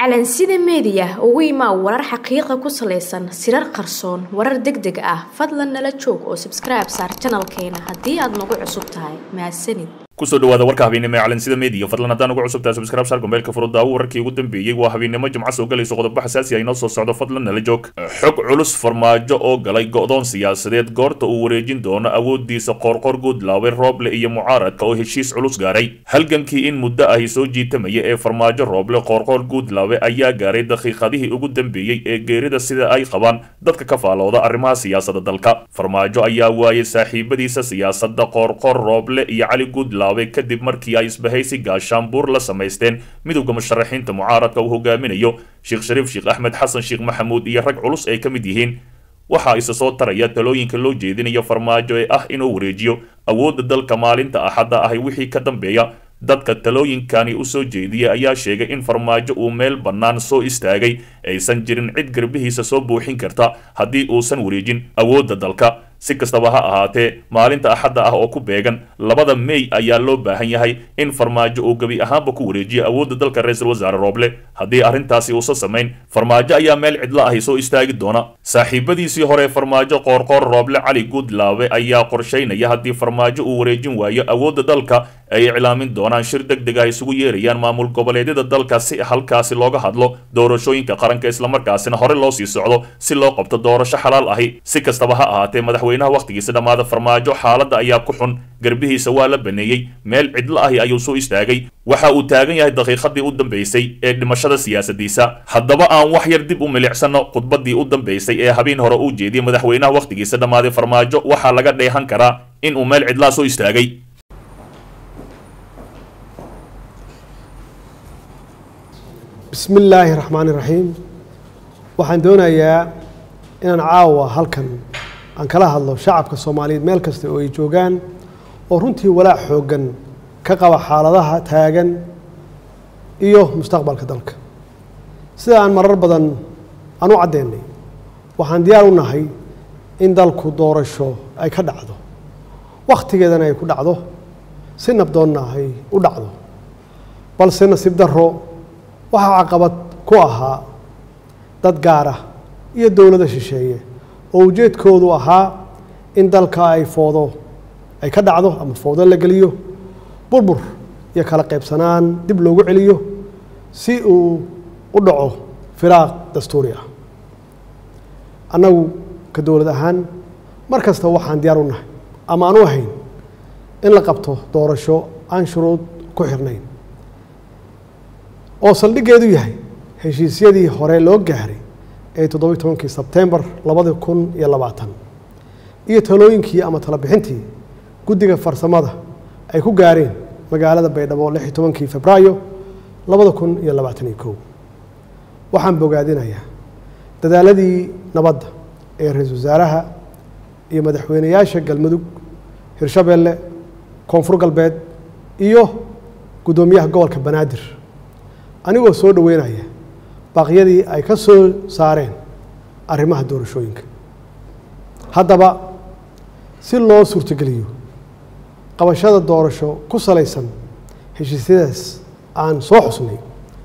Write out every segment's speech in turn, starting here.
calansida meediya ugu imaa warar xaqiiqa ku salaysan sirar qarsoon warar deg deg ah fadlan nala joog oo sabskribe saar janalkeena haddii aad nagu cusub tahay mahadsanid kusoo dhawaada warka habeennimo ee calansida media fadlan haddaan ugu cusubtahay subscribe saar gombeelka furudaawo wararkii ugu dambeeyey waa habeennimo jimco soo galayso qodobo xasaasi ah inoo soo socdo fadlan nala joog xog culus farmaajo oo galay go'doon siyaasadeed goorta uu wareejin doono awoodiisa qoorqoor guudlaawe rooble iyo mucaaradka oo heshiis culus gaaray halgankii in muddo ahi soo jiitamaya ee farmaajo rooble qoorqoor guudlaawe ayaa gaaray daqiiqadihii ugu dambeeyey ee geerida sida ay qabaan dadka ka faalooda arrimaha siyaasadda dalka farmaajo ayaa waayay saaxiibadiisa siyaasadda qoorqoor rooble iyo cali guudlaawe kadib markii ay isbahaysi gaashaanbuur la samaysteen midowda musharaxiinta mucaaradka uu hogaaminayo sheekh shariif sheekh axmed xasan sheekh maxamuud iyo rag culus ay ka mid yihiin waxaa isa soo taraya talooyinka loo jeedinayo farmaajo ee ah inuu wareejiyo awoodda dalka maalinta axadda ahi wixii ka dambeeya dadka talooyinkani u soo jeediyay ayaa sheegay in farmaajo uu meel bannaan soo istaagay aysan jirin cid garbihiisa soo buuxin karta haddii uusan wareejin awoodda dalka si kastaba ha ahaatee maalinta axadda ah oo ku beegan labada mey ayaa loo baahan yahay in farmaajo uu gebi ahaanba ku wareejiyo awoodda dalka ra-iisul wasaare rooble haddii arrintaasi uusan samayn farmaajo ayaa meel cidlo ahi soo istaagi doona saaxiibadiisii hore farmaajo qoorqoor rooble cali guudlaawe ayaa qorshaynaya haddii farmaajo uu wareejin waayo awoodda dalka ay iclaamin doonaan shir deg deg ah isugu yeerayaan maamul goboleedyada dalka si halkaasi looga hadlo doorashooyinka qaranka islamarkaasina hore loo sii socdo si loo qabto doorasho xalaal ahi si kastaba ha ahaatee madaxweynaha wakhtigiisa dhammaada farmaajo xaaladda ayaa ku xun garbihiisa waa la baneeyey meel cidlo ahi ayuu soo istaagay waxa uu taagan yahay daqiiqadii u dambaysay ee dhimashada siyaasadiisa haddaba aan wax yar dib u milicsano khudbadii u dambaysay ee habeen hore uu jeediyey madaxweynaha wakhtigiisa dhammaaday farmaajo waxaa laga dheehan karaa in uu meel cidlaa soo istaagay bismi illaahi raxmaani raxiim waxaan doonayaa inaan caawa halkan aan kala hadlo shacabka soomaaliyeed meel kasta oo ay joogaan oo runtii walaac xooggan ka qaba xaaladaha taagan iyo mustaqbalka dalka sida aan marar badan aan u caddeynay waxaan diyaar u nahay in dalku doorasho ay ka dhacdo wakhtigeedana ay ku dhacdo si nabdoonna ay u dhacdo balse nasiib darro waxaa caqabad ku ahaa dad gaar ah iyo dowladda shisheeye oo ujeedkoodu ahaa in dalka ay foodo ay ka dhacdo ama foodo la geliyo burbur iyo kala qaybsanaan dib loogu celiyo si uu u dhaco firaaq dastuuri ah annagu ka dowlad ahaan mar kasta waxaan diyaar u nahay ama aan u ahayn in la qabto doorasho aan shuruud ku xirnayn oo saldhiggeedu yahay heshiisyadii hore loo gaaray ee toddobiyi tobankii sebtembar labadi kun iyo labaatan iyo talooyinkii ama talabixintii guddiga farsamada ay ku gaareen magaalada baydhabo lix iyo tobankii febraayo labada kun iyo labaatan iyo kow waxaan bogaadinayaa dadaaladii nabadda ee ra-iisul wasaaraha iyo madaxweyneyaasha galmudug hirshabeelle koonfur galbeed iyo guddoomiyaha gobolka banaadir anigoo soo dhoweynaya baaqyadii ay ka soo saareen arrimaha doorashooyinka haddaba si loo suurtogeliyo qabashada doorasho ku salaysan heshiisyadaas aan soo xusnay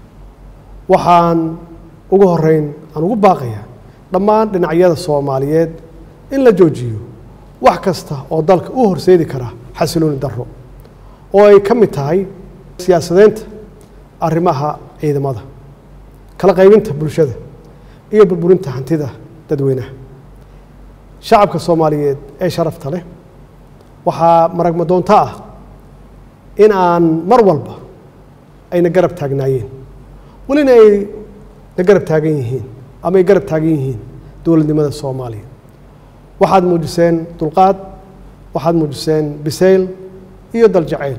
waxaan ugu horeyn aan ugu baaqayaa dhammaan dhinacyada soomaaliyeed in la joojiyo wax kasta oo dalka u horseedi kara xasilooni darro oo ay ka mid tahay siyaasadeynta arrimaha ciidamada kala qaybinta bulshada iyo burburinta hantida dadweynaha shacabka soomaaliyeed ee sharafta leh waxaa maragma doonto ah in aan mar walba ayna garab taagnaayeen welina ay na garab taagan yihiin ama ay garab taagan yihiin dowladnimada soomaaliya waxaad muujiseen dulqaad waxaad muujiseen bisayl iyo daljaceyl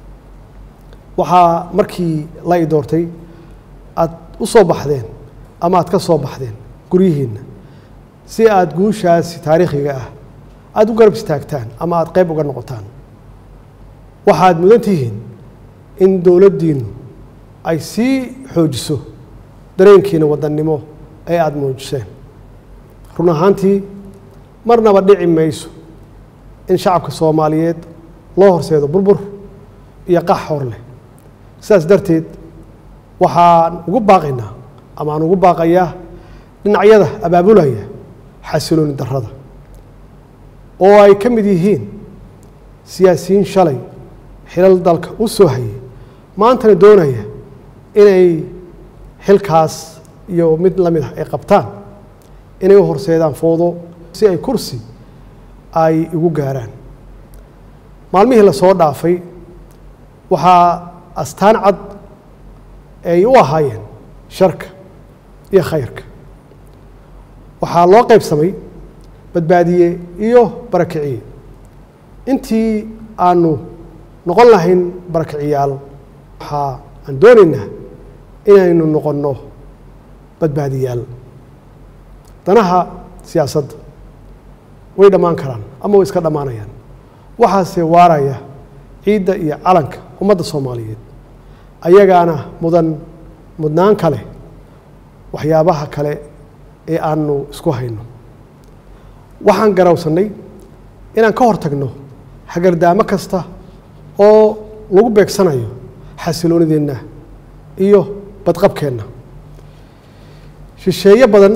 waxaa markii la i doortay aada u soo baxdeen ama aad ka soo baxdeen guryihiinna si aada guushaasi taariikhiga ah aada u garab istaagtaan ama aada qeyb uga noqotaan waxaad mudan tihiin in dowladdiinnu ay sii xoojiso dareenkiina wadannimo ee aada muujiseen run ahaantii marnaba dhici mayso in shacabka soomaaliyeed loo horseedo burbur iyo qax hor leh sidaas darteed waxaan ugu baaqaynaa ama aan ugu baaqayaa dhinacyada abaabulaya xasilooni darrada oo ay ka mid yihiin siyaasiyiin shalay xilal dalka u soo hayay maantana doonaya inay xilkaas iyo mid la mid ah ay qabtaan inay u horseedaan foodo si ay kursi ay igu gaaraan maalmihii lasoo dhaafay waxaa astaan cad ay u ahaayeen sharka iyo khayrka waxaa loo qaybsamay badbaadiye iyo barakiciye intii aanu noqon lahayn barakiciyaal waxaa aan doonaynaa inaynu noqonno badbaadiyaal danaha siyaasadda way dhammaan karaan ama way iska dhammaanayaan waxaase waaraya ciidda iyo calanka ummadda soomaaliyeed ayagaana mudan mudnaan kale waxyaabaha kale ee aanu isku hayno waxaan garawsannay inaan ka hor tagno hagardaamo kasta oo lagu beegsanayo xasiloonideenna iyo badqabkeenna shisheeye badan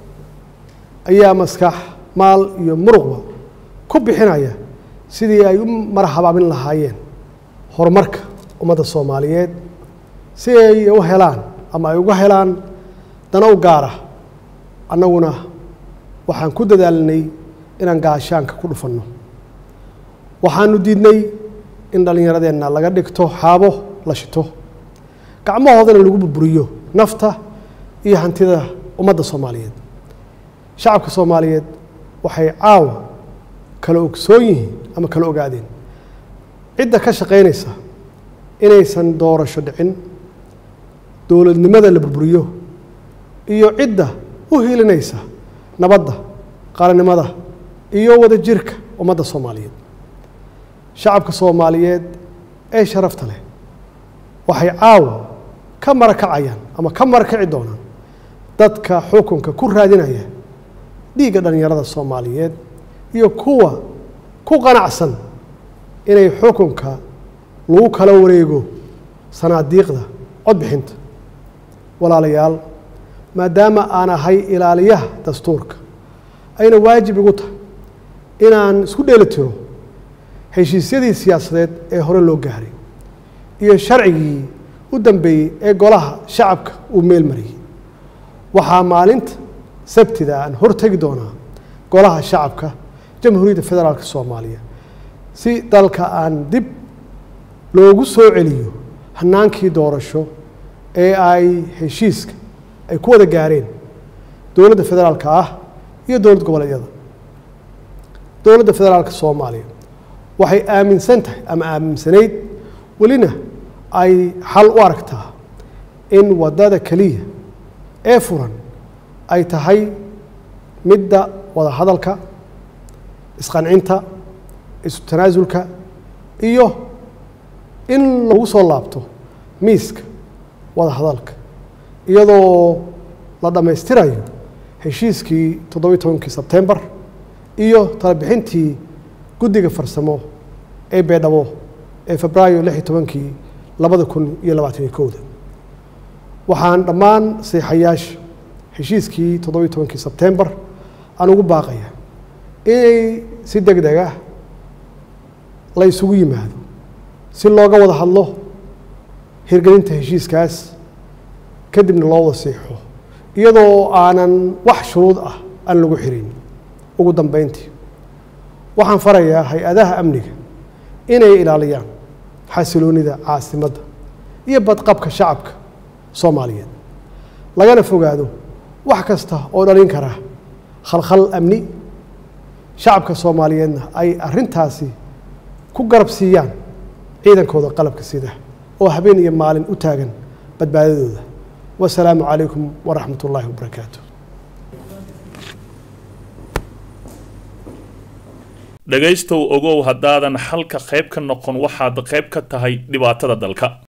ayaa maskax maal iyo muruqba ku bixinaya sidii ay u marhabaabin lahaayeen horumarka ummadda soomaaliyeed si ay u helaan ama ay uga helaan dana u gaara annaguna waxaan ku dadaalinay inaan gaashaanka ku dhufanno waxaanu diidnay in dhallinyaradeenna laga dhigto xaabo la shito gacmahoodana lagu burburiyo nafta iyo hantida ummadda soomaaliyeed shacabka soomaaliyeed waxay caawa kala ogsoon yihiin ama kala ogaadeen cidda ka shaqaynaysa inaysan doorasho dhicin dowladnimada la burburiyo iyo cidda u hilinaysa nabadda qaranimada iyo wada jirka ummadda soomaaliyeed shacabka soomaaliyeed ee sharafta leh waxay caawa ka marakacayaan ama ka marakaci doonaan dadka xukunka ku raadinaya dhiigga dhallinyarada soomaaliyeed iyo kuwa ku qanacsan inay xukunka lagu kala wareego sanaadiiqda codbixinta walaalayaal maadaama aan ahay ilaaliyaha dastuurka ayna waajib igu tahay inaan isku dheeli tiro heshiisyadii siyaasadeed ee hore loo gaaray iyo sharcigii u dambeeyey ee golaha shacabka uu meel mariyey waxaa maalinta sabtida aan hortegi doonaa golaha shacabka jamhuuriyadda federaalka soomaaliya si dalka aan dib loogu soo celiyo hanaankii doorasho ee ay heshiiska ay ku wada gaareen dowladda federaalka ah iyo dowlad goboleedyada dowladda federaalka soomaaliya waxay aaminsan tahay ama aaminsanayd welina ay xal u aragtaa in waddada keliya ee furan ay tahay midda wada hadalka isqancinta isu tanaasulka iyo in lagu soo laabto miiska wada hadalka iyadoo la dhammaystirayo heshiiskii toddobiyi tobankii sebtembar iyo talabixintii guddiga farsamo ee beedhabo ee febraayo lix iyo tobankii labada kun iyo labaatan iyo kowda waxaan dhammaan seexayaasha heshiiskii toddobiyi tobankii sebtembar aan ugu baaqaya inay si deg deg ah la isugu yimaado si looga wada hadlo hirgelinta heshiiskaas kadibna loo wada siixo iyadoo aanan wax shuruud ah aan lagu xirin ugu dambeyntii waxaan farayaa hay-adaha amniga inay ilaaliyaan xasiloonida caasimadda iyo badqabka shacabka soomaaliyeed lagana fogaado wax kasta oo dhalin kara khalkhal amni shacabka soomaaliyeedna ay arrintaasi ku garab siiyaan ciidankooda qalabka sida oo habeen iyo maalin u taagan badbaadadooda wasalaamu calaykum waraxmat ullaahi wabarakaatu dhegaystow ogow haddaadan xalka qayb ka noqon waxaad qayb ka tahay dhibaatada dalka